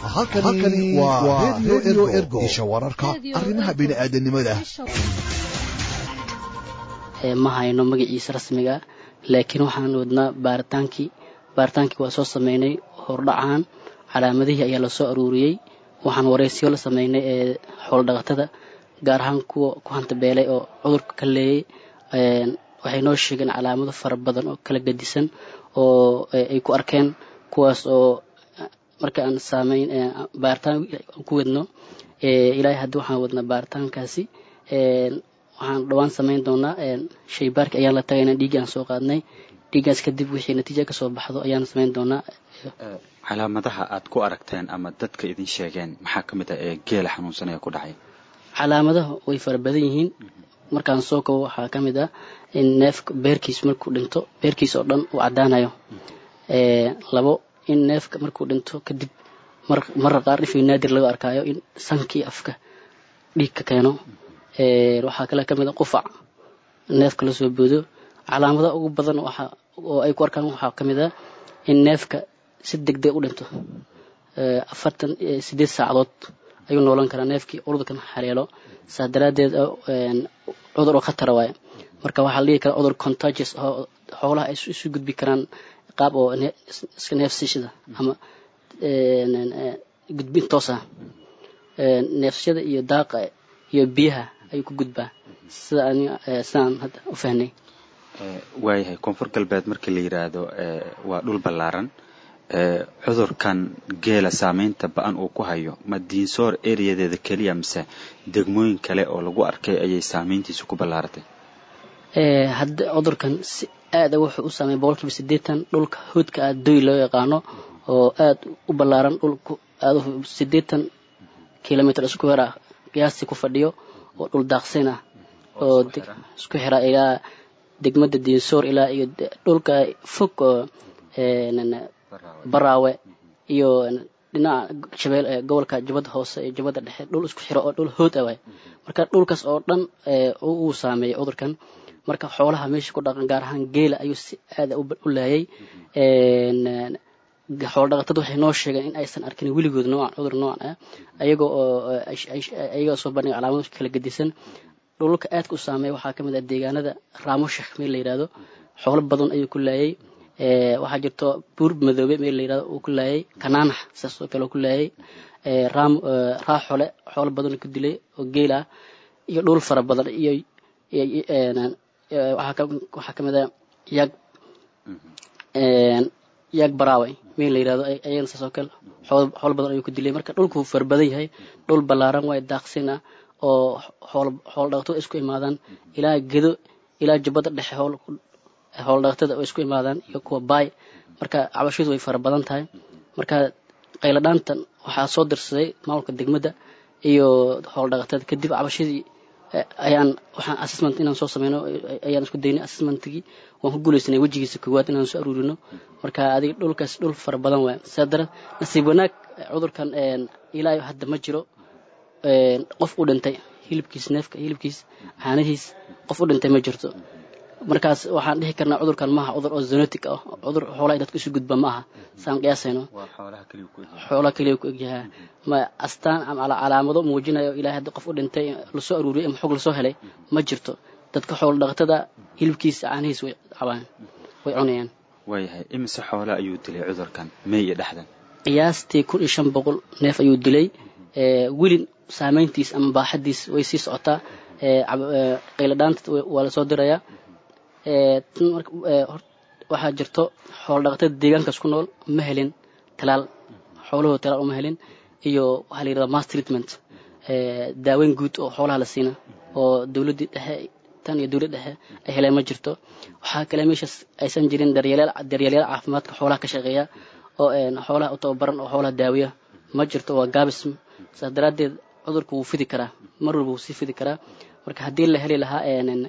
halkani waa redio ergo isha wararka arrimaha bini'aadanimada ma hayno magaciisa rasmiga laakiin waxaan wadnaa baaritaankii baaritaankii waa soo sameynay hordhacan calaamadihii ayaa lasoo aruuriyey waxaan waraysiyo la sameynay ee xooldhaqatada gaar ahaan kuwa ku hantabeelay oo cudurka ka leeyay waxay noo sheegeen calaamado fara badan oo kala gedisan oo ay ku arkeen kuwaas oo marka aan saameyn baaritaan ku wadno ilaahay haddii waxaan wadnaa baaritaankaasi waxaan dhowaan samayn doonaa shaybaarki ayaan la tagaynaa dhiiggii aan soo qaadnay dhiiggaas kadib wixii natiija kasoo baxdo ayaan samayn doonaa calaamadaha aad ku aragteen ama dadka idin sheegeen maxaa ka mid ah ee geela xanuunsanaya ku dhacay calaamadaha way fara badan yihiin markaan soo kabo waxaa ka mid ah in neefka beerkiis markuu dhinto beerkiis oo dhan uu caddaanayo labo in neefka markuu dhinto kadib marra qaar dhifii naadir laga arkaayo in sankii afka dhiig ka keeno waxaa kale ka mid a qufac neefka lasoo boodo calaamadaha ugu badan oo ay ku arkaan waxaa ka mid ah in neefka si degdeg u dhinto afartan sideed saacadood ayuu noolan karaa neefkii cudurkan haleelo saas daraaddeed cudur oo khatara waaye marka waxaa la dhihi karaa cudur contagious oo xoolaha ay isu gudbi karaan qaab oo iska neefsashada ama gudbin toos ah neefsashada iyo daaqa iyo biyaha ayuu ku gudbaa sida sidaan hadda u fahnay waayahay koonfur galbeed markii la yidhaahdo waa dhul ballaaran cudurkan geela saameynta ba-an uu ku hayo ma diinsoor ereyadeeda keliya mise degmooyin kale oo lagu arkay ayay saameyntiisu ku ballaaratay hadda cudurkan si aada wuxuu u saameeyay boqolkiiba siddeetan dhulka hoodka ah doy loo yaqaano oo aada u ballaaran dhulku aada siddeetan kilomitr isku weer ah qiyaastii ku fadhiyo oo dhul daaqsin ah oo isku xira ilaa degmada diinsoor ilaa iyo dhulka fog oo baraawe iyo dhinaca shabeel gobolka jabada hoose iyo jabada dhexe dhul isku xiro oo dhul hood ah waay marka dhulkaas oo dhan uu saameeyay cudurkan marka xoolaha meesha ku dhaqan gaar ahaan geela ayuu si aada u laayay xooldhaqatadu waxay noo sheegeen in aysan arkin weligood noocan cudur noocan ah ayaga oo ayaga soo bandhiga calaamado kala gedisan dhulka aadka u saameeya waxaa ka mid ah deegaanada raamushak meel la yidhahdo xoolo badan ayuu ku laayay waxaa jirto buur madoobe meel la yidhahdo uu ku laayay kanaanax saas oo kale ku laayay raam raaxole xoolo badan ku dilay oo geel ah iyo dhul fara badan iyo waxaa ka mid ah yaag yaag baraawe meel la yidhahdo ayagana saas oo kale xoolo badan ayuu ku dilay marka dhulku fara badan yahay dhul ballaaran waay daaqsin ah oo xoolo dhaqatada isku imaadaan ilaa gedo ilaa jubbada dhexe xoolo dhaqatada oo isku imaadaan iyo kuwa baay marka cabashadu way fara badan tahay marka qayladhaantan waxaa soo dirsaday maamulka degmada iyo xoolo dhaqatada kadib cabashadii ayaan waxaan assessment inaan soo sameyno ayaan isku daynay assessmentigii waan ku guulaysanay wejigiisa koowaad inaan soo aruurino marka adiga dhulkaas dhul fara badan waay sidaa dara nasiib wanaag cudurkan ilaa hadda ma jiro qof u dhintay hilibkiis neefka hilibkiis caanihiis qof u dhintay ma jirto markaas waxaan dhihi karnaa cudurkan maaha cudur oo zenotic ah cudur xoolaha dadka isu gudba ma aha saan qiyaasayno xoolaha keliya ku egyahaa ma astaan ama calaamado muujinayo ilaahay haddii qof u dhintay lasoo aruuriyay ama xog lasoo helay ma jirto dadka xoolo dhaqatada hilibkiisa caanihiis way cabaan way cunayaan waayahay imise xoole ayuu dilay cudurkan may iyo dhexdan qiyaastii kun iyo shan boqol neef ayuu dilay weli saameyntiis ama baaxadiis way sii socotaa qayladhaanta waa lasoo dirayaa waxaa jirto xoolo dhaqatada deegaankaas ku nool ma helin talaal xoolahoo talaal uma helin iyo waxaa la yidhahda mass treatment daaweyn guud oo xoolaha la siina oo dowladdii dhexe tan iyo dowlad dhexe ay heleen ma jirto waxaa kale meeshaas aysan jirin daryeelyaal caafimaadka xoolaha ka shaqeeya oo xoolaha u tababaran oo xoolaha daawiya ma jirto waa gaabis saas daraaddeed cudurku wuu fidi karaa mar walba wuu sii fidi karaa marka haddii la heli lahaa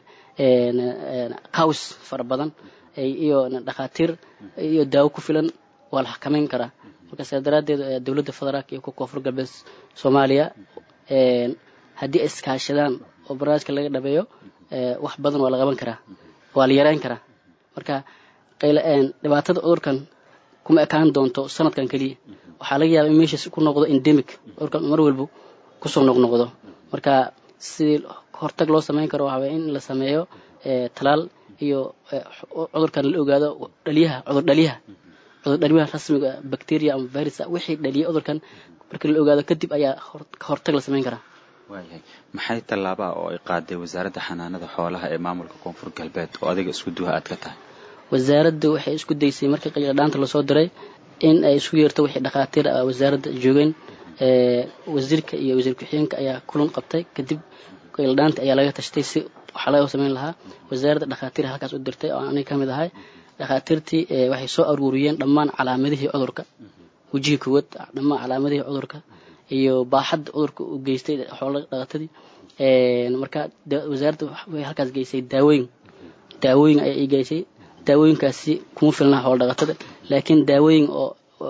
qaws fara badan iyo dhakhaatiir iyo daawo ku filan waa la xakameyn karaa marka sidaa daraaddeed dowladda federaalka iyo kuwa koonfur galbeed soomaaliya haddii ay iskaashadaan oo barnaamijka laga dhabeeyo wax badan waa la qaban karaa waa la yareyn karaa marka dhibaatada cudurkan kuma ekaan doonto sanadkan keliya waxaa laga yaaba in meeshaas ku noqdo endemic cudurkan mar walba kusoo noqnoqdo marka sidii hortag loo samayn karo waxaa in la sameeyo talaal iyo cudurkan la ogaado dhaliyaha cudur dhaliyaha cudur dhaliyaha rasmiga bacteria ama virus wixii dhaliya cudurkan marka la ogaado kadib ayaa hortag la samayn karaa waayahay maxay tallaabaa oo ay qaaday wasaaradda xanaanada xoolaha ee maamulka koonfur galbeed oo adiga isku duha aad ka tahay wasaaradda waxay isku daysay markii qayladhaanta lasoo diray in ay isku yeerto wixii dhakhaatiir ah wasaaradda joogeen wasiirka iyo wasiir ku-xigeenka ayaa kulan qabtay kadib qayladhaanta ayaa laga tashtay si waxaa laga samayn lahaa wasaaradda dhakhaatiir halkaas u dirtay oo aniga ka mid ahay dhakhaatiirtii waxay soo aruuriyeen dhammaan calaamadihii cudurka wejihii koowaad dhammaan calaamadihii cudurka iyo baaxadda cudurka uu geystay xoola dhaqatadii marka wasaaradda waxay halkaas geysay daawooyin daawooyin ayaa ii geysay daawooyinkaasi kuma filnaa xoola dhaqatada laakiin daawooyin oo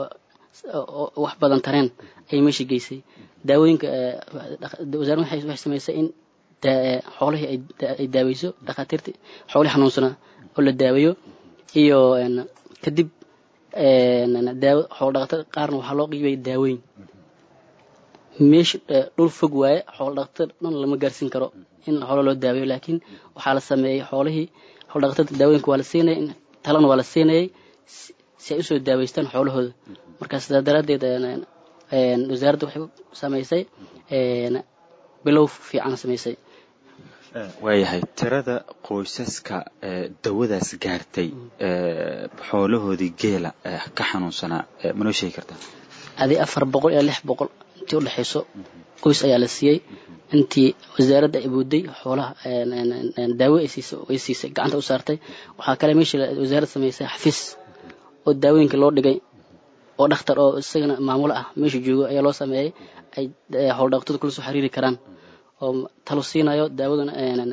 wax badan tareen ayay meesha geysay daawooyinka wasaaradda waxay samaysay in xoolihii ay daaweyso dhakhaatiirtii xoolihii xanuunsanaa oo la daaweeyo iyo kadib daawo xoola dhaqatada qaarna waxaa loo qiibay daawooyin meesha dhul fog waaye xoola dhaqatada dhan lama gaarsiin karo in xoolo loo daaweeyo laakiin waxaa la sameeyey xoolihii xoola dhaqatada daawooyinka waa la siinayay talana waa la siinayay si ay usoo daaweystaan xoolahooda marka sidaa daraaddeed wasaaradda waxay samaysay bilow fiican samaysay waayahay tirada qoysaska dawadaas gaartay xoolahoodii geela ka xanuunsanaa manoo sheegi kartaa adi afar boqol ilaa lix boqol intii udhexayso qoys ayaa la siiyey intii wasaaradda ay booday xoolaha daawo ay siisay ay siisay gacanta u saartay waxaa kale meesha wasaaradda samaysay xafiis oo daawooyinka loo dhigay oo dhakhtar oo isagana maamulo ah meesha joogo ayaa loo sameeyey ay xoolo dhaqatadu kula soo xiriiri karaan oo talo siinayo daawadana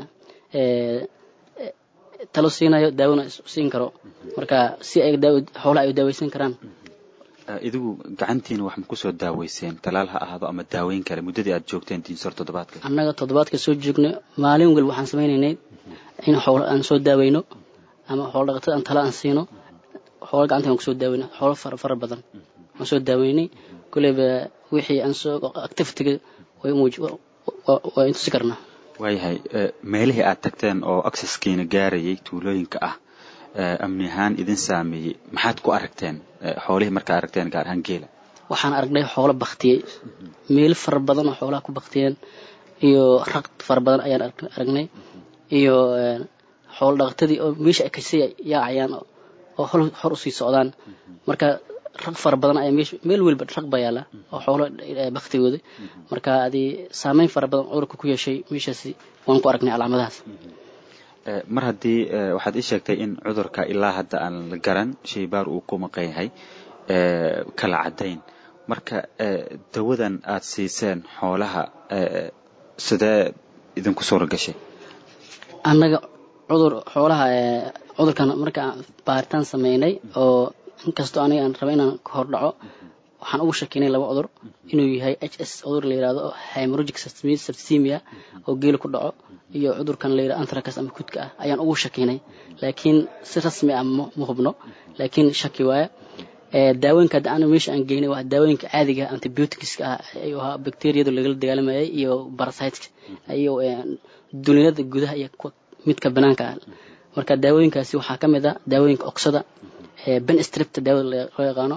talo siinayo daawona siin karo marka si ay xoolaha ay daaweysan karaan idigu gacantiina wax ma kusoo daaweyseen talaal ha ahaado ama daaweyn kale muddadii aad joogteen diinsor toddobaadka annaga toddobaadka soo joogna maalin walba waxaan samaynaynay in xoolo aan soo daaweyno ama xoolo dhaqatada aan talo aan siino xoolo gacanta aan kusoo daaweyno xoolo fara fara badan aan soo daaweynay koleyba wixii aan soo activitiga way muuj waa intusi karnaa waayahay meelihii aad tagteen oo acceskiina gaarayay tuulooyinka ah amni ahaan idin saameeyey maxaad ku aragteen xoolihii markaa aragteen gaar ahaan geela waxaan aragnay xoolo baktiyey meelo fara badan oo xoolaha ku baktiyeen iyo raq fara badan ayaan aragnay iyo xoolo dhaqatadii oo meesha ay kasii yaacayaan oo hor usii socdaan marka raq fara badan ayaa meesha meel welba raq baa yaala oo xoolo baktigooda marka adii saameyn fara badan cudurka ku yeeshay meeshaasi waan ku aragnay calaamadahaas mar haddii waxaad ii sheegtay in cudurka ilaa hadda aan la garan shaybaar uu ku maqan yahay kala caddayn marka dawadan aad siiseen xoolaha sidee idinku suura gashay annaga cudur xoolaha cudurkan markaan baaritaan sameynay oo inkastoo aniga aan raba inaan ka hor dhaco waxaan ugu shakinay laba cudur inuu yahay h s cudur la yirahdo hemorrhagic septicemia oo geela ku dhaco iyo cudurkan la yirahdo anthrax ama kudka ah ayaan ugu shakinay laakiin si rasmi ah ma hubno laakiin shaki waaya daawooyinka hadda aan meesha aan geynay waa daawooyinka caadiga antibioticska ah ayuu ahaa bacteriyadu lagala dagaalamayay iyo parasiteska iyo dulinada gudaha iyo midka banaanka ah marka daawooyinkaasi waxaa ka mid ah daawooyinka oksada benstripta daawada loo yaqaano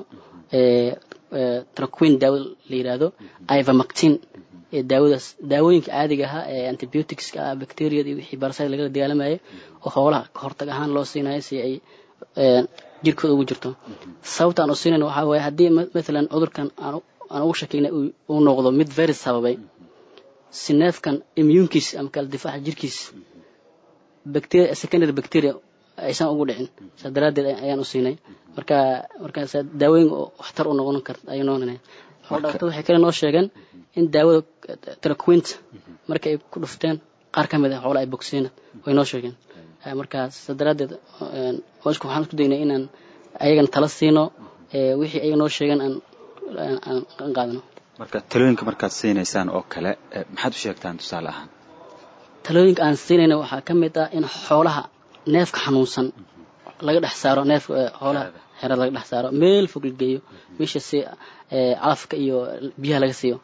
traquin daawada la yidhaahdo ivamactin daawadaas daawooyinka caadiga ahaa ee antibioticska ah bacteriyada iyo wixii barasite lagala dagaalamayay oo hoolaha ka hortag ahaan loo siinayo si ay jirkooda ugu jirto sababta aan u siinayna waxaa waaye haddii mathalan cudurkan aan ugu shakiynay uu noqdo mid virus sababay si neefkan immuunkiis ama kala difaaca jirkiis bacteria secondary bacteria aysan ugu dhicin saa daraaddeed ayaan u siinay marka markaas daawooyin waxtar u noqon karta ayay noqonaya xoolo dhaqatada waxay kale noo sheegeen in daawada traquint marka ay ku dhufteen qaar ka mid ah xoolo ay bogsiina way noo sheegeen marka saa daraaddeed hoosku waxaan isku daynay inaan ayagana tala siino wixii ayaga noo sheegeen aan aan qaadano marka talooyinka markaad siinaysaan oo kale maxaad u sheegtaan tusaale ahaan talooyinka aan siinayna waxaa ka mid ah in xoolaha neefka xanuunsan laga dhex saaro neefka xoolaha xerada laga dhex saaro meel fog la geeyo meesha si calafka iyo biyaha laga siiyo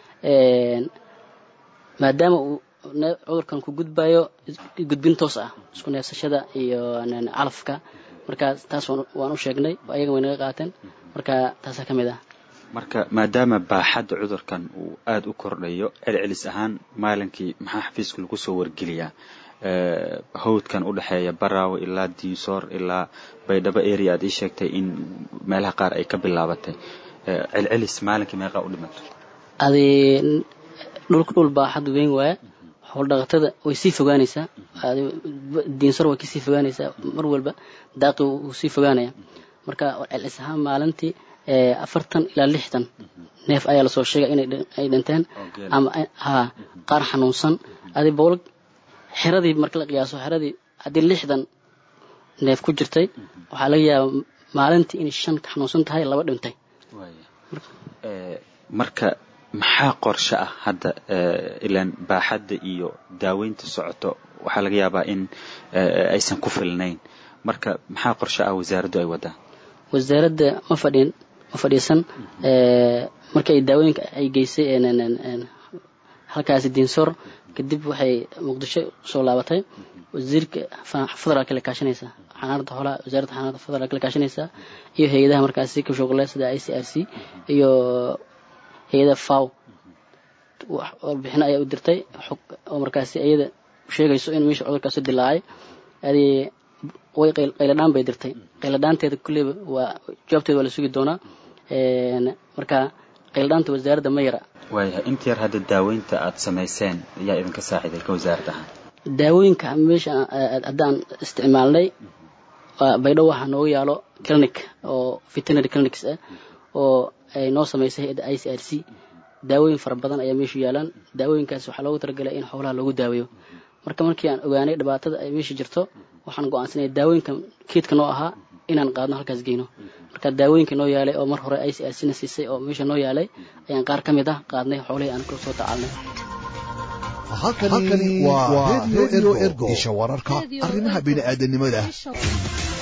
maadaama uu cudurkan ku gudbayo gudbin toos ah isku neefsashada iyo calafka marka taas waan u sheegnay ayaga way naga qaateen marka taasaa ka mid ah marka maadaama baaxadda cudurkan uu aada u kordhayo celcelis ahaan maalinkii maxaa xafiiska lagu soo wargeliyaa hawdkan u dhexeeya baraawe ilaa diisoor ilaa baydhabo area aad ii sheegtay in meelaha qaar ay ka bilaabatay celcelis maalinkii meeqaa u dhimato adi dhulka dhul baaxad weyn waaya howldhaqatada way sii fogaanaysaa diinsor way kasii fogaanaysaa mar walba daaqi wuu sii fogaanaya marka celcelis ahaan maalintii afartan ilaa lixdan neef ayaa lasoo sheegay inay dhinteen ama ha qaar xanuunsan adi bowlag xeradii marka la qiyaaso xeradii haddii lixdan neef ku jirtay waxaa laga yaabaa maalintii inay shan ka xanuunsan tahay laba dhintay marka maxaa qorshe ah hadda ilaan baaxadda iyo daaweynta socoto waxaa laga yaabaa in aysan ku filnayn marka maxaa qorshe ah wasaaraddu ay wadaa wasaaradda ma fadhin ma fadhiisan markii ay daawooyinka ay geysay halkaasi diinsoor kadib waxay muqdisho soo laabatay wasiirka federaalka la kaashanaysa xanaanada xoolaha wasaaradda xanaanada federaalka la kaashanaysa iyo hay-adaha markaasi ka shaqle sida i c r c iyo hay-ada faw warbixino ayaa u dirtay xog oo markaasi iyada sheegayso in meesha cudurkaasi dilaacay adi way qayladhaan bay dirtay qayladhaanteeda kulleyba waa jawaabteeda waa la sugi doonaa marka qayladhaanta wasaaradda ma yara waayahay inta yar hadda daaweynta aad samayseen ayaa idinka saaxiiday ka wasaarad ahaan daawooyinka meesha haddaan isticmaalnay baydhow waxaa noogu yaalo clinic oo veterinary clinics ah oo ay noo samaysay hay-adda i c r c daawooyin fara badan ayaa meeshu yaalaan daawooyinkaas waxaa loogu talagalay in xoolaha loogu daaweeyo marka markii aan ogaanay dhibaatada ay meesha jirto waxaan go-aansanaya daawooyinka keedka noo ahaa inaan qaadno halkaas geyno marka daawooyinka noo yaalay oo mar hore i c r c na siisay oo meesha noo yaalay ayaan qaar ka mid ah qaadnay xoolihii aan kula soo tacaalnay halkani waa radio ergo isha wararka arrimaha bini'aadanimada